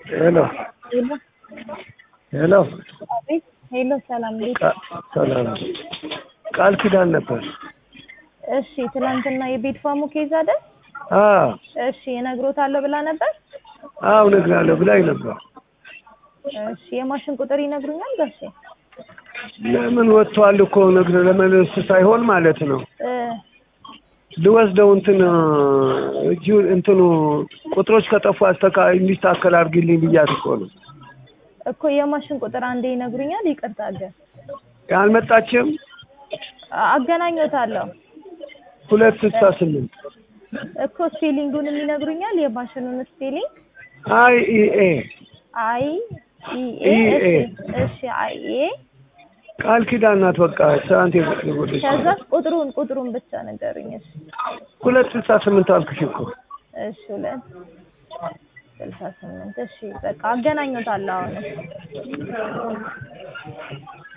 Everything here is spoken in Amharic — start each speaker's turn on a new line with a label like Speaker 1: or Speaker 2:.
Speaker 1: ሄሎ
Speaker 2: ሄሎ
Speaker 1: ሄሎ
Speaker 2: አቤት ሄሎ ሰላም እንዴት
Speaker 1: ቃ- ሰላም ቃል ኪዳን ነበር።
Speaker 2: እሺ ትናንትና የቤት ፋሙ ኬዝ አይደል
Speaker 1: አዎ
Speaker 2: እሺ እነግሮታለሁ ብላ ነበር
Speaker 1: አዎ እነግርሃለሁ ብላኝ ነበር።
Speaker 2: እሺ የማሽን ቁጥር ይነግሩኛል ጋሼ
Speaker 1: ለምን ወጥቷል እኮ ነግር ለመለስ ሳይሆን ማለት ነው
Speaker 2: እ
Speaker 1: ልወስደው እንትን እጁ እንትኑ ቁጥሮች ከጠፉ አስተካ እንዲስተካከል አድርጊልኝ ብያት እኮ ነው።
Speaker 2: እኮ የማሽን ቁጥር አንዴ ይነግሩኛል ይቅርታ ግን
Speaker 1: አልመጣችም።
Speaker 2: አገናኞታለሁ
Speaker 1: ሁለት ስልሳ ስምንት
Speaker 2: እኮ ስፔሊንጉንም ይነግሩኛል የማሽኑን ስፔሊንግ
Speaker 1: አይ ኢ ኤ
Speaker 2: አይ ኢ ኤ
Speaker 1: ኢ ኤ።
Speaker 2: እሺ እሺ አይ ኤ
Speaker 1: ቃል ኪዳን ናት። በቃ ትናንት የጎደች
Speaker 2: ከዛ ቁጥሩን ቁጥሩን ብቻ ነገሩኝ እሺ
Speaker 1: ሁለት ስልሳ ስምንት አልኩሽ እኮ
Speaker 2: እሺ ሁለት ስልሳ ስምንት እሺ በቃ አገናኞታለሁ አሁን